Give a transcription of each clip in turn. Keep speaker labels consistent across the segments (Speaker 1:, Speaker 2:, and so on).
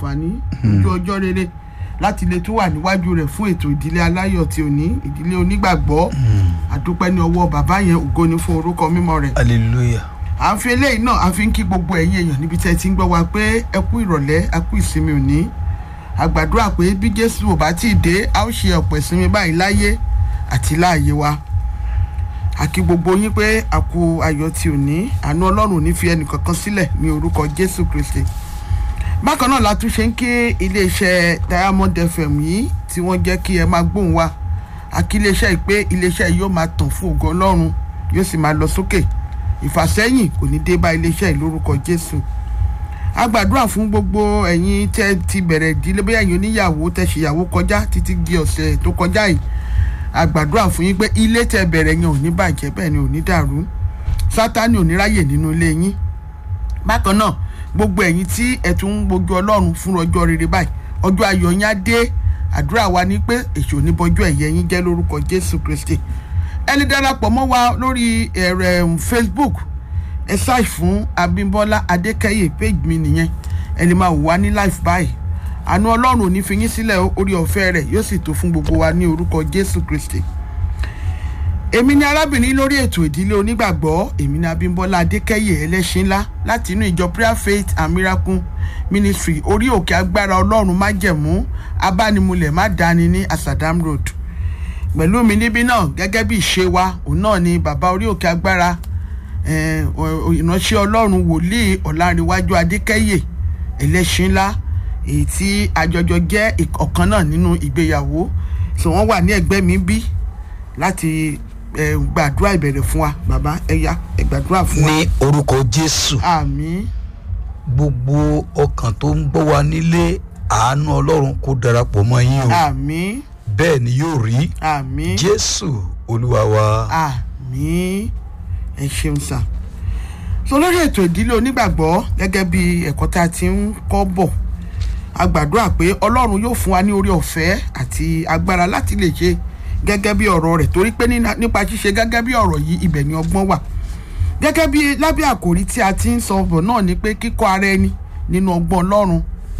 Speaker 1: àǹfààní ojú ọjọ́ rere láti lè tún wà níwájú rẹ̀ fún ètò ìdílé aláyọ̀ tí ò ní ìdílé onígbàgbọ́ àdúpẹ́ ní ọwọ́ bàbá yẹn ògo ni fún orúkọ mímọ́ rẹ̀
Speaker 2: hallelujah
Speaker 1: à ń fi eléyìí náà à fi ń kí gbogbo ẹ̀yin èèyàn níbi tẹ́ ẹ ti ń gbọ́ wa pé ẹ kú ìrọ̀lẹ́ ẹ kú ìsinmi òní a gbàdúrà pé bí jésù ò bá tí ì dé a ó ṣe ọ̀pọ̀ ìsinmi báyìí láyé àti láàyè wa a kí gbogbo yín pé a kú ayọ̀ tí ò ní àánú ọlọ́run ò ní fi ẹnì kankan sílẹ̀ ní orúkọ jésù kristi bákan náà la tún ṣe ń kí iléeṣẹ́ diamond fm yìí tí wọ́n jẹ́ kí ẹ máa gbóhùn wa a kí iléeṣẹ́ yìí pé iléeṣẹ́ yìí yóò máa tàn fún ògo ọlọ́run yóò sì máa lọ sókè ìfàsẹ́yìn kò ní dé bá iléeṣẹ́ yìí lórúkọ jésù a gbàdúrà fún gbogbo ẹ̀yin tẹ́ ti bẹ̀rẹ̀ ìdílé bóyá ẹ̀yin oníyàwó tẹ́ ṣèyàwó kọjá títí di ọ̀sẹ̀ tó kọjá yìí a gbàdúrà fún yín pé ilé tẹ́ bẹ̀rẹ̀ yẹn ò ní bàjẹ́ bẹ́ẹ̀ ni ò ní dàrú sátánì ò ní ráyè nínú ilé yín bákan náà gbogbo ẹ̀yin tí ẹ tún ń gbójú ọlọ́run fún ọjọ́ rere báyìí ọjọ́ ayọ̀ yín á dé àdúrà wa ní pé èso oníbọjú ẹ̀yẹ yín jẹ́ lórúkọ jésù kristi ẹ lè darapọ̀ mọ́ wa lórí ẹ̀rẹ̀ facebook ẹ ṣáì fún abímbọ́lá adékẹ́yẹ page mi nìyẹn ẹ lè máa wò wá ní live báyìí àánú ọlọ́run ò ní fi yín sílẹ̀ orí ọ̀fẹ́ rẹ̀ yóò sì tó fún gbogbo wa ní orúkọ jésù kristi èmi ni arábìnrin lórí ètò ìdílé onígbàgbọ́ èmi ni abímbọ́lá adékẹ́yẹ ẹlẹ́ṣin ńlá láti inú ìjọ prayer faith and miracle ministry orí òkè agbára ọlọ́run májẹ̀mú abánimulẹ̀ má dání ní asadam road pẹ̀lú mi níbí náà gẹ́gẹ́ bí ìṣe wa òun náà ni bàbá orí òkè agbára ìránṣẹ́ ọlọ́run wòlíì ọ̀làǹrẹ̀wájú adékẹ́yẹ ẹlẹ́ṣin ńlá èyí tí àjọjọ jẹ́ ọ̀kan náà nínú ìgbéyàwó tí wọ́n wà ní ẹ̀gbẹ́ mi bí láti gbàdúrà ìbẹ̀rẹ̀ fún wa bàbá ẹ̀yà ẹ gbàdúrà fún wa.
Speaker 2: ní orúkọ jésù
Speaker 1: àmín
Speaker 2: gbogbo ọkàn tó ń gbọ́ wa nílé àánú ọlọ́run kó darapọ̀ mọ́ yín o
Speaker 1: àmín
Speaker 2: bẹ́ẹ̀ ni yóò rí
Speaker 1: àmín
Speaker 2: jésù olúwa wa.
Speaker 1: àmín ẹ ṣeun sà so lórí ètò ìdílé onígbàgbọ́ gẹ́gẹ́ bí ẹ̀kọ́ tá a ti ń kọ́ bọ̀ a gbàdúrà pé ọlọ́run yóò fún wa ní orí ọ̀fẹ́ àti agbára láti lè ṣe gẹ́gẹ́ bí ọ̀rọ̀ rẹ̀ torí pé nípa ṣíṣe gẹ́gẹ́ bí ọ̀rọ̀ yìí ibẹ̀ ni ọgbọ́n wà gẹ́gẹ́ bí lábẹ́ àkòrí tí a ti ń sọ bọ̀ náà ni pé kíkọ́ ara ẹni nínú ọgbọ́n ọlọ́run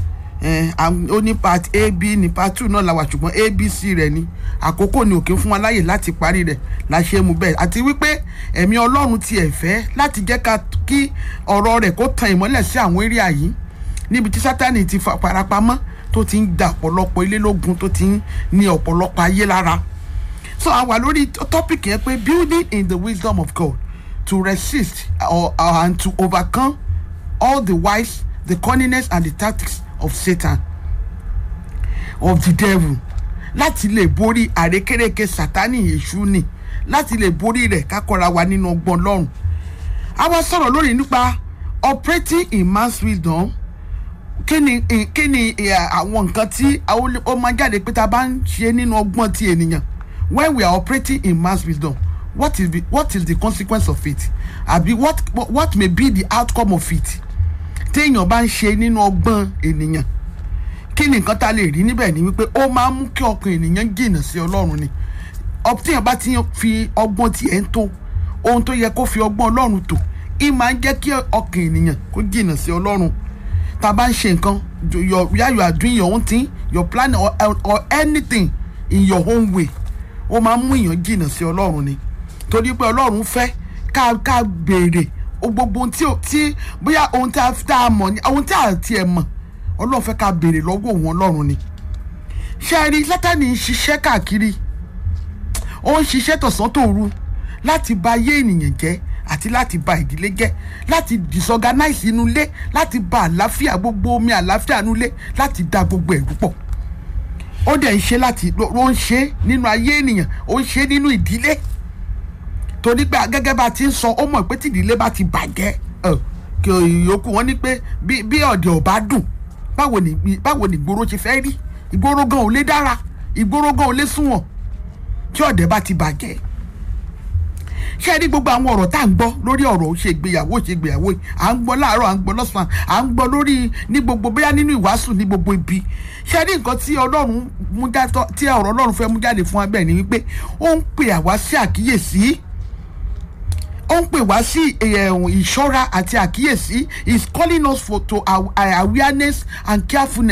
Speaker 1: ó ní part a b ní part two náà la wà ṣùgbọ́n abc rẹ̀ ni àkókò ni òkè fún wa láyè láti parí rẹ̀ la ṣe mú bẹ́ẹ̀ àti wípé ẹ̀mí ọlọ́run ti ẹ̀ fẹ́ láti jẹ́ ká kí ọ̀rọ̀ rẹ̀ kó tan ìmọ́lẹ̀ sí àwọn eré àyí níbi tí sátani ti farapamọ́ tó ti ń da ọ̀pọ̀lọpọ̀ ilé lógun tó ti ń ní ọ̀pọ̀lọpọ̀ ayé lára so a wà lórí topic yẹn pé building in the wisdom of God to resist or, or and to overcome all the wise the cunningness and the tactics of Satan of the devil láti lè borí àrékérekè sátani èṣù ni láti lè borí rẹ̀ kákọ́ra wa nínú ọgbọ́n lọ́rùn a wá sọ̀rọ̀ lórí nípa operating in man's wisdom kí ni kí ni àwọn nǹkan tí ó máa jáde pé tá a bá ń ṣe nínú ọgbọ́n ti ènìyàn when we are operating in man's wisdom what is the what is the consequence of it àbí what what may be the outcome of it téèyàn bá ń ṣe nínú ọgbọ́n ènìyàn kí ni nǹkan tá a lè rí níbẹ̀ ni wípé ó máa ń mú kí ọkàn ènìyàn jìnnà sí ọlọ́run ni téèyàn bá ti fi ọgbọ́n tiẹ̀ ń tó ohun tó yẹ kó fi ọgbọ́n ọlọ́run tó ì máa ń jẹ́ kí ọkàn ènìyàn kó jìnnà sí ọlọ́run tá a bá ń ṣe nǹkan your yeah you are doing your own thing your plan or, or anything in your own way ó máa ń mú èèyàn jìnnà sí ọlọ́run ni torí pé ọlọ́run fẹ́ ká ká béèrè gbogbo ohun tí tí bóyá ohun tí a mọ̀ ni ohun tí a tiẹ̀ mọ̀ ọlọ́run fẹ́ ká béèrè lọ́wọ́ òun ọlọ́run ni ṣé ẹ rí sátani ń ṣiṣẹ́ káàkiri ó ń ṣiṣẹ́ tọ̀sán tòru láti bà ayé ènìyàn jẹ́ àti láti bà ìdílé jẹ́ láti disorganize inú ilé láti bà àlàáfíà gbogbo omi àlàáfíà inú ilé láti da gbogbo ẹ̀rú pọ̀ ó dẹ̀ ń ṣe láti ó ń ṣe nínú ayé ènìyàn ó ń ṣe nínú ìdílé torí pé gẹ́gẹ́ bá ti ń sọ ó mọ̀ pé tí ìdílé bá ti bàjẹ́ kí ìyókù wọn ní pé bí ọ̀dẹ̀ ò bá dùn báwo ni báwo ni ìgboro ṣe fẹ́ rí ìgboro gan ò lè dára ìgboro gan ò lè sunwọ̀n tí ọ̀dẹ̀ bá ti bàjẹ́ ṣé ẹ rí gbogbo àwọn ọ̀rọ̀ tá à ń gbọ́ lórí ọ̀rọ̀ ṣe ìgbéyàwó ṣe ìgbéyàwó à ń gbọ́ láàárọ̀ à ń gbọ́ lọ́sàn-án à ń gbọ́ lórí ní gbogbo bóyá nínú ìwàásù ní gbogbo ibi ṣé ẹ rí nǹkan tí ọlọ́run mú jáde tí ọ̀rọ̀ ọlọ́run fẹ́ mú jáde fún wa bẹ́ẹ̀ ni wípé ó ń pè àwa sí àkíyèsí ó ń pè wá sí ìṣọ́ra àti àkíyèsí is calling us for to our awareness and carefulness.